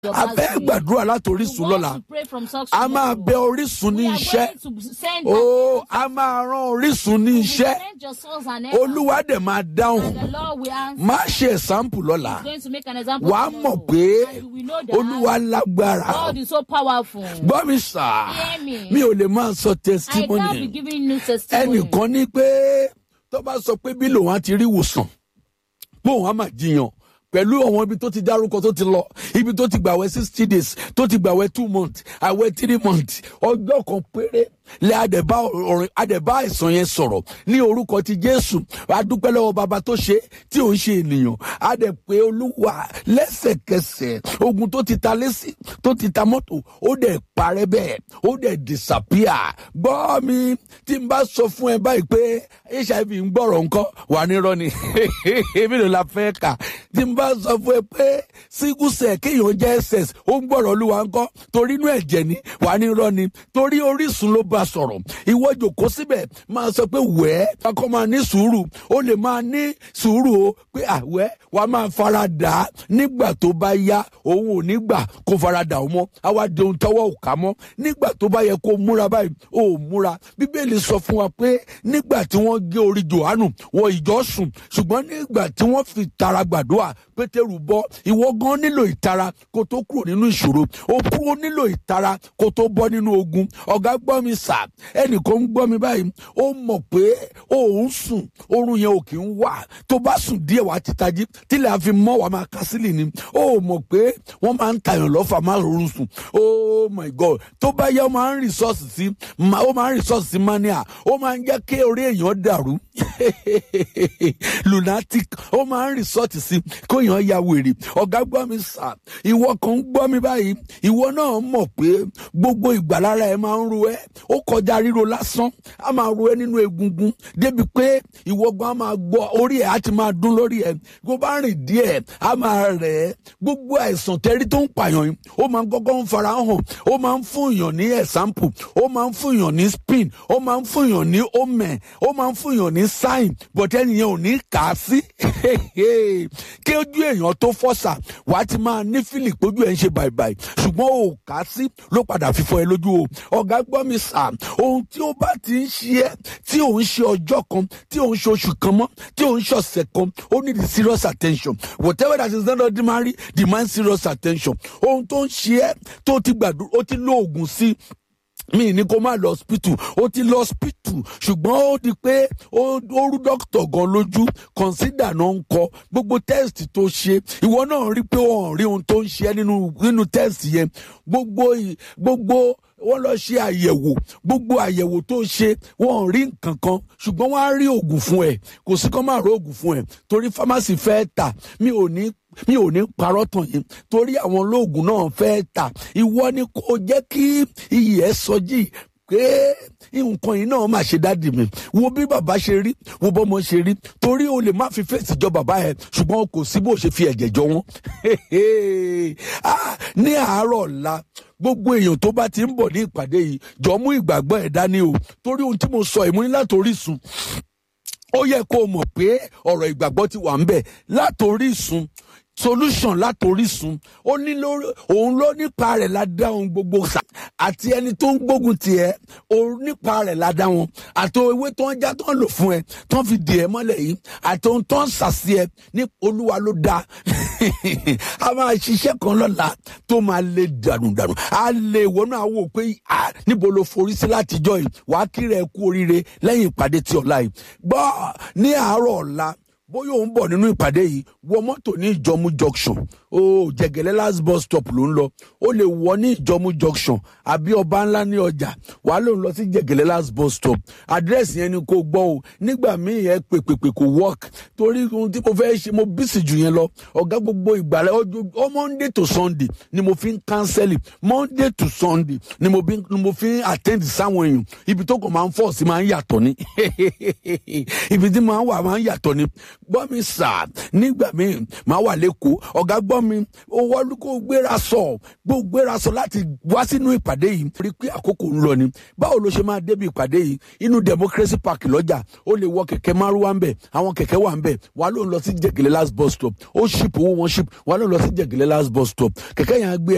your a past fẹ́ year. gbàdúrà láti You orísun want lọ́la to pray from source to a máa level. bẹ orísun ní We are iṣẹ́ going to send ó a máa rán orísun ní We iṣẹ́ send your souls and help. olúwa dẹ̀ máa dáhùn And the Lord will answer. má ṣe ẹ̀sáǹpù lọ́la He's going to make an example. wàá tomorrow. mọ̀ pé And you will know that olúwa lágbára God is so powerful. gbọ́ mi sà Hear me. mi ò lè máa sọ I can't be testimony giving you testimony. ẹnìkan ní pé tó bá sọ pé bí lòun á ti rí ìwòsàn bóun á máa jiyàn pẹ̀lú àwọn ibi tó ti dárúkọ tó ti lọ ibi tó ti gbàwẹ̀ sixty days tó ti gbàwẹ̀ two months àwẹ̀ three months ọjọ́ kan péré lẹ àdẹ̀bá ọ̀rìn àdẹ̀bá àìsàn yẹn sọ̀rọ̀ ní orúkọ ti jésù adúpẹ́ lọ́wọ́ bàbá tó ṣe tí ò ń ṣe ènìyàn àdẹ̀pẹ́ olúwa lẹ́sẹ̀kẹsẹ̀ ogun tó ti ta lẹ́sì tó ti ta mọ́tò ó dẹ̀ parẹ́ bẹ́ẹ̀ ó dẹ̀ disappear gbọ́ mi tí n bá sọ fún ẹ báyìí pé hiv ń gbọ́rọ̀ nǹkan wà ní rọ́ni èmi ló la fẹ́ kà tí n bá sọ fún ẹ pé sígúsẹ̀ kéèyàn jẹ́ ss ó ń gbọ́rọ̀ olúwa ńkọ́ torí inú ẹ̀jẹ̀ ni wà ní rọ́ni torí orísun ló bá sọ̀rọ̀ ìwọ jòkó síbẹ̀ máa sọ pé wẹ́ẹ́ kakọ́ máa ní sùúrù ó lè máa ní sùúrù o pé àwẹ́ wàá máa fara dà á nígbà tó bá yá òun ò ní gbà kó fara dà ó mọ́ àwa di ohun tọ́wọ́ ò ká mọ́ nígbà tó bá yẹ kó múra báyìí ó múra bíbélì sọ fún wa pé nígbà tí wọ́n gé orí johannu wọ ìjọ sùn ṣùgbọ́n nígbà tí wọ́n fi tara gbàdúrà pétérù bọ́ ìwọ gan nílò ìtara kó tó kúrò nínú ìṣòro ó kúrò nílò ìtara kó tó bọ́ nínú ogun ọ̀gá gbọ́ mi sà ẹnìkan ń gbọ́ mi báyìí ó mọ̀ pé òun sùn oorun yẹn ò kì í wà tó bá sùn díẹ̀ wá ti tají tílẹ̀ àfi mọ́ wàá máa kásílì ni ó mọ̀ pé wọ́n máa ń tàyàn lọ́fà má rọrùn sùn oh my god tó bá yẹ ó máa ń rìsọ́ọ̀sì sí ó máa ń rìsọ́ọ̀sì sí mania ó máa ń jẹ́ kí orí èèyàn dàrú lunatic ó máa ń rìsọ́ọ̀tì sí kó èèyàn ya wèrè ọ̀gá gbọ́ mi sà ìwọ kan ń gbọ́ mi báyìí ìwọ náà mọ̀ pé gbogbo ìgbàlára ẹ máa ń ro ẹ ó kọjá ríro lásán á máa ro ẹ nínú egungun débi pé ìwọ gan á máa gbọ́ orí ẹ á ti máa dún lórí ẹ bó bá rìn díẹ̀ á máa rẹ̀ ẹ́ gbogbo àìsàn tẹ́rí tó ń pààyàn yìí ó máa ń kọ́kọ́ ń fara hàn ó máa ń fún èèyàn ní example ó máa ń fún èèyàn ní spin ó máa ń fún èèyàn ní omen ó máa ń fún èèyàn ní sign but ẹnìyẹn ò ní kà á sí kí ojú èèyàn tó fọ́sà wà á ti máa ní fílì pójú ẹ̀ ń ṣe bàìbàì ṣùgbọ́n ò kà á sí ló padà fífọ́ ẹ lójú o ọ̀gá gbọ́ mi sà ohun tí ó bá ti ń ṣe ẹ́ tí ò ń ṣe ọjọ́ kan tí ò ń ṣe oṣù kan mọ́ tí ò ń ṣe ọ̀sẹ̀ kan ó ní the serious attention whatever that is not ordinary demand serious attention ohun tó ń ṣe ẹ́ tó ti gbàdúrà ó ti lo oògùn sí mi ní kó má lọ hospital ó ti lọ hospital ṣùgbọ́n ó di pé ó rú dókítà gan lójú consider náà ń kọ gbogbo test tó ṣe ìwọ náà rí pé wọn rí ohun tó ń ṣe nínú nínú test yẹn gbogbo gbogbo wọ́n lọ ṣe àyẹ̀wò gbogbo àyẹ̀wò tó ṣe wọ́n rí nǹkan kan ṣùgbọ́n wọ́n á rí oògùn fún ẹ kò sí kán máa rí oògùn fún ẹ torí pharmacy fẹ́ tà mi ò ní mi ò ní parọ́ tàn yín torí àwọn olóògùn náà fẹ́ tà ìwọ ni kò jẹ́ kí iyì ẹ̀ sọjí pé nǹkan yìí náà máa ṣe dáàdì mi wo bí bàbá ṣe rí wo bọ́mọ ṣe rí torí o lè má fi fèsì jọ bàbá ẹ ṣùgbọ́n kò sí bó ṣe fi ẹ̀jẹ̀ jọ wọ́n ní àárọ̀ ọ̀la gbogbo èèyàn tó bá ti ń bọ̀ ní ìpàdé yìí jọ mú ìgbàgbọ́ ẹ̀ dání o torí ohun tí mo sọ ìmúni látòrí sùn ó yẹ kó o mọ̀ pé ọ̀rọ̀ ìgbàgbọ́ ti wà ń bẹ̀ látòrí sùn solution látorísun ó ní lórí òun ló nípa rẹ̀ la dá ohun gbogbo sà àti ẹni tó ń gbógun tiẹ̀ òun nípa rẹ̀ la dá wọn àti ewé tó ń já tó ń lò fún ẹ tó ń fi dì ẹ mọ́lẹ̀ yìí àti ohun tó ń sàsí ẹ ní olúwa ló dá a máa ṣiṣẹ́ kan lọ́la tó máa lé dànùdànù a lè wọnú àwọ̀ pé níbo ló forí sí látijọ́ yìí wàá kiri ẹ kú oríire lẹ́yìn ìpàdé ti ọ̀la yìí gbọ́ ní àárọ̀ ọ̀la bóyá òun bọ̀ nínú ìpàdé yìí wọ mọ́tò ní ìjọmú junction ó jẹgẹlẹ last bus stop ló ń lọ ó lè wọ ní ìjọmú junction àbí ọba ńlá ní ọjà wàá ló ń lọ sí jẹgẹlẹ last bus stop àdírẹ́sì yẹn ni kò gbọ́ o nígbà míì ẹ pèpèpè kò work torí ohun tí mo fẹ́ ṣe mo bísí jù yẹn lọ ọ̀gá gbogbo ìgbàlẹ̀ ọjọ́ monday to sunday ni mo fi ń cancel monday to sunday ni mo fi ni mo fi ń attend sáwọn èèyàn ibi tó kàn máa ń fọ̀ sí máa ń yàtọ̀ ni ibi tí máa ń wà máa ń yàtọ̀ ni gbọ́ mi sà nígbà míì máa wà lẹ́kọ̀ọ́ ọ̀gá gbọ́ mi owó kó gbéra sọ gbó gbéra sọ láti wá sínú ìpàdé yìí rí pé àkókò ń lọ ni báwo ló ṣe máa débi ìpàdé yìí inú democracy park lọ́jà ó lè wọ kẹ̀kẹ́ márùwá ń bẹ̀ àwọn kẹ̀kẹ́ wà ń bẹ̀ wà ló ń lọ sí jẹ̀gẹ̀lẹ̀ last bus stop ó ship owó wọn ship wà ló ń lọ sí jẹ̀gẹ̀lẹ̀ last bus stop kẹ̀kẹ́ yẹn á gbé